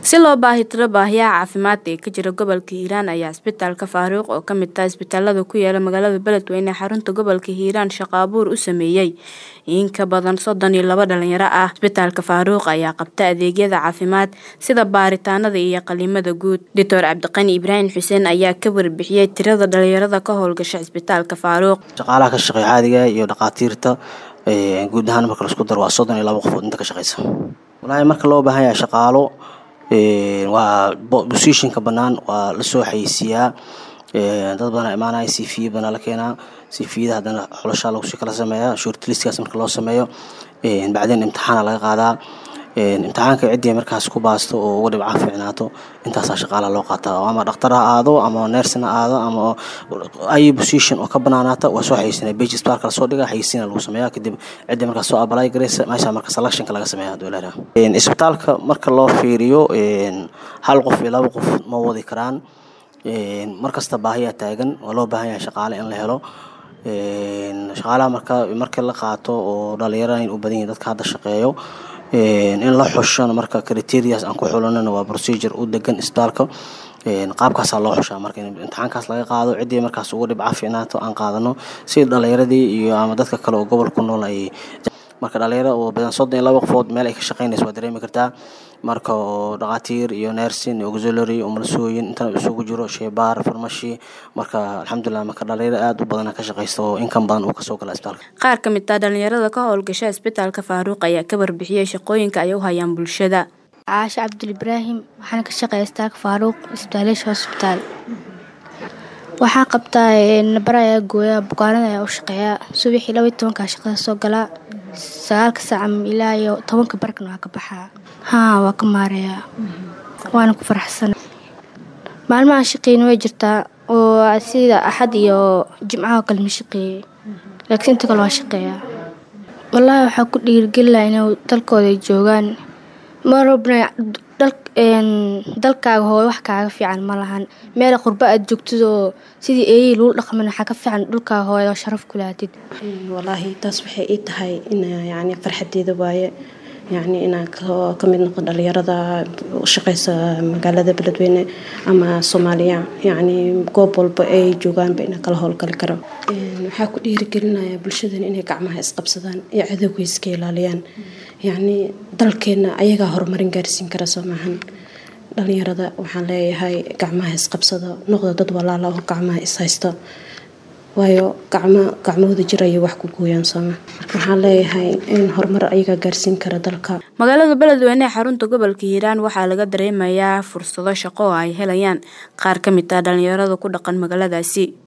si loo baahitiro baahiyaha caafimaad ee ka jira gobolka hiiraan ayaa isbitaalka faaruuq oo kamid ah isbitaalada ku yaala magaalada beledweyne xarunta gobolka hiiraan shaqo abuur u sameeyey in ka badan soddon iyo laba dhalinyaro ah isbitaalka faaruuq ayaa qabta adeegyada caafimaad sida baaritaanada iyo qaliimada guud doctor cabdiqani ibraahim xuseen ayaa ka warbixiyey tirada dhalinyarada ka howlgasha isbitaalka faaruuq shaqaalaha ka shaqeeya caadiga iyo dhakhaatiirta guud ahaan marka laisku daro waa soddon iyo laba qofood inta ka shaqeysa walaahi marka loo baahan yahay shaqaalo waa bosishinka banaan waa lasoo xayeysiiyaa dad badan imaanaya c v badanaa la keenaa c vyada haddana xulashaa lagu kala sameeyaa shortlistkaas marka loo sameeyo bacdeen imtixaana laga qaadaa imtixaanka ciddii markaas ku baasto oo uga dhibca fiicnaato intaasaa shaqaalaha loo qaataa ama dhakhtar ha aado ama nersina aado ama ay position oo ka banaanaata waa soo xayeysinaya bage sparka lasoo dhiga xayeysiina lagu sameeyaa kadib ciddii markaas soo abalay gareysa meesha marka selectionka laga sameeya haduu ilaha isbitaalka marka loo fiiriyo hal qof iyo laba qof ma wadi karaan markasta baahiyaa taagan waa loo baahan yahay shaqaale in la helo shaqaalaha marka markii la qaato oo dhalinyarada in u badan yihin dadka hadda shaqeeyo in la xushona marka criterias aan ku xulanana waa procedure u degan isbitaalka qaabkaasaa loo xushaa marka imtixaankaas laga qaado ciddii markaas uga dhibca fiicnaato aan qaadano si dhalinyaradii iyo ama dadka kale oo gobol ku nool ay marka dhalinyaro oo badan soddon iyo laba qofood meel ay ka shaqeynaysa waa dareemi kartaa marka oo dhakhaatiir iyo nersin auxiliary umalsooyin intana isugu jiro sheebaar farmashi marka alxamdulilah marka dhalinyaro aada u badana ka shaqeysta oo inkan badan uu kasoo gala isbitaalka qaar ka mid ah dhalinyarada ka howlgasha isbitaalka faaruuq ayaa ka warbixiyey shaqooyinka ay u hayaan bulshada caasho cabdul ibraahim waxaana ka shaqeeya isbitaalka faaruuq isbitaaleesha hosbitaal waxaan qabtaa nabar ayaa gooyaa bukaanada ayaa u shaqeeyaa subaxii laba iyo tobankaa shaqada soo galaa sagaalka saaca ilaa iyo tobanka barkana waa ka baxaa haa waa ka maareeyaa waana ku faraxsana maalmaha shaqeyna way jirtaa oo sida axad iyo jimcaha kale ma shaqeeyey laakiin inta kale waa shaqeeyaa wallaahi waxaa ku dhiirigelinaha inay dalkooda joogaan marobna dalkaaga hooy wax kaaga fiican ma lahan meel qurbo aad joogtid oo sidii eeyihii lagu dhaqman waxaa ka fiican dhulkaaga hooy oo sharaf ku lahatid wallaahi taas waxay ii tahay in yacni farxadeeda waaye yacni inaan ka mid noqo dhalinyarada shaqeysa magaalada beledweyne ama soomaaliya yacni goob walba ay joogaanba inaan kala howlgali karo waxaa ku dhiirigelinaya bulshadan inay gacmaha isqabsadaan iyo cadowga iska ilaaliyaan yacni dalkeenna ayagaa horumarin gaarsiin kara soo maahan dhalinyarada waxaan leeyahay gacmaha isqabsada noqda dad walaala oo gacmaha ishaysta waayo gacmo gacmahooda jir ayay wax ku gooyaan sooma marka waxaan leeyahay in horumar ayagaa gaarsiin kara dalka magaalada beledweyne ee xarunta gobolka hiiraan waxaa laga dareemayaa fursado shaqo oo ay helayaan qaar ka mid ah dhalinyarada ku dhaqan magaaladaasi